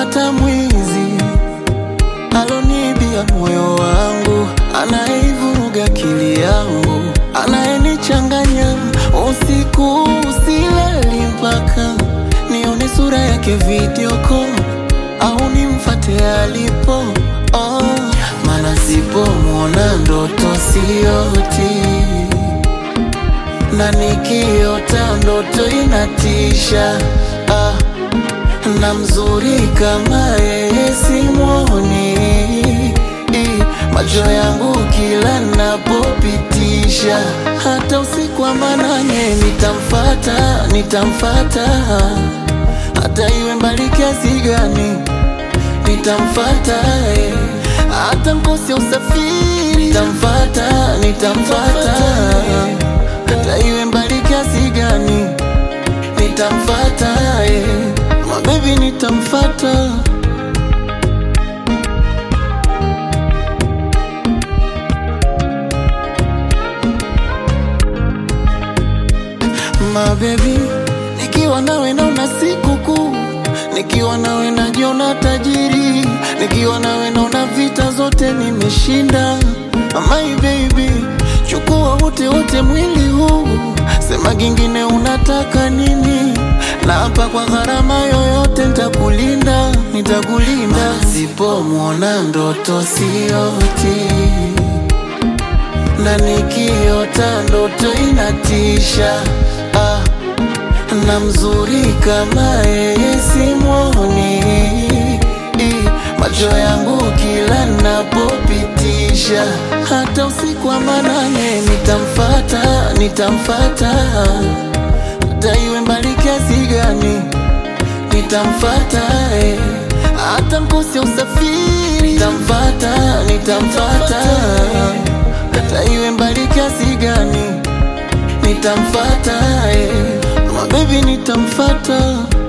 nitamfata mwizi alonibia moyo wangu, anayeivuruga akili yangu, anayenichanganya usiku usilali mpaka nione sura yake video call au nimfate alipo oh, maana sipomwona ndoto sioti na nikiota ndoto inatisha ah, na mzuri kama yeye simwoni I, macho yangu kila napopitisha hata usiku wa manane nitamfata nitamfata hata iwe mbali kiasi gani nitamfata eh. hata mkose usafiri nitamfata nitamfata hata iwe mbali kiasi gani nitamfata eh. mabebi nitamfata mabebi nikiwa nawe naona siku kuu nikiwa nawe najiona tajiri nikiwa nawe naona vita zote nimeshinda my baby chukua wote wote mwili huu sema kingine unataka nini na hapa kwa gharama yoyote nitakulinda nitakulinda sipomwona ndoto sioti na nikiota ndoto inatisha ah, na mzuri kama yeye simwoni I, macho yangu kila napopitisha hata usiku wa manane nitamfata nitamfata hata iwe mbali kiasi gani nitamfata eh. hata mkose usafiri nitamfata nitamfata hata iwe mbali kiasi gani nitamfata eh. mabebi nitamfata